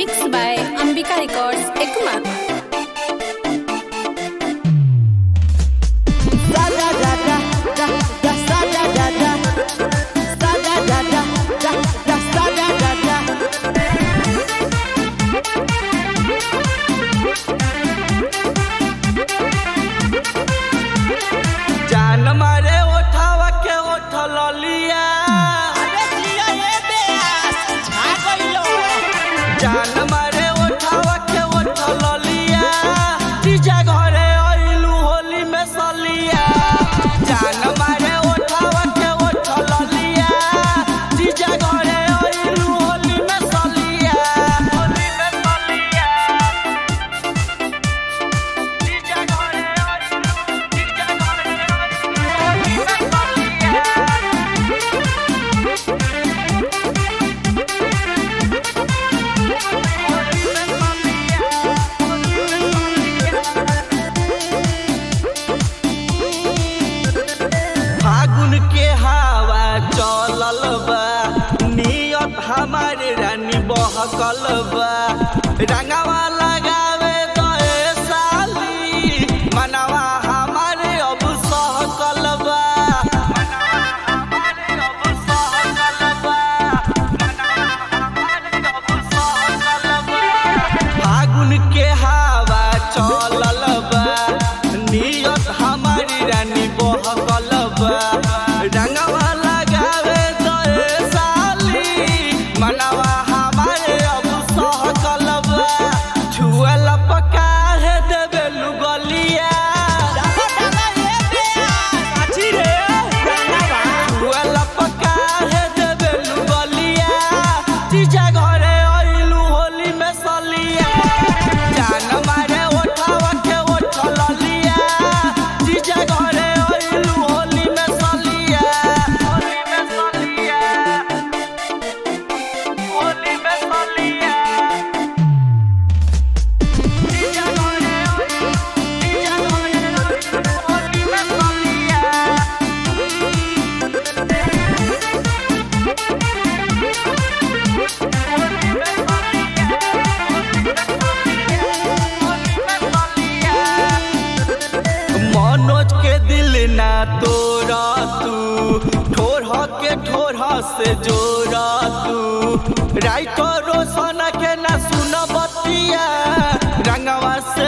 Mixed by Ambika Records, Ekuma. जान मारे ओठावा के ओठ ललिया जान मारे ओठावा के ओठ ललिया तीजा घरे आइलू होली में सलिया जान मारे ओठावा के ओठ ललिया तीजा घरे आइलू होली में सलिया होली में सलिया तीजा घरे आइलू तीजा घरे आइलू होली में सलिया फागुन के हवा चलल बा नियत हमारे रानी बहकल बा रंगवा लगावे दए साली मनवा हमारे अब सहकल बा मनवा हमारे अब सहकल बा मनवा हमारे अब सहकल बा फागुन के हवा चलल बा नियत हमारी रानी बहकल बा रंगवा लगावे दए साली मनवा हमारे अब सहकल बा छुअल पका है देवे लुगलिया छुअल पका है देवे लुगलिया तीजा घरे आइलू होली में सलिया जान मारे ओठावा के ओठ ललिया तीजा घरे आइलू होली में सलिया होली में सलिया होली में सलिया तीजा घरे आइलू तीजा घरे आइलू होली में सलिया मनोज के दिल ना तोड़ा तू ठोर के ठोर से जोड़ा तू राइतो रोशन के ना सुन बतिया रंगवा से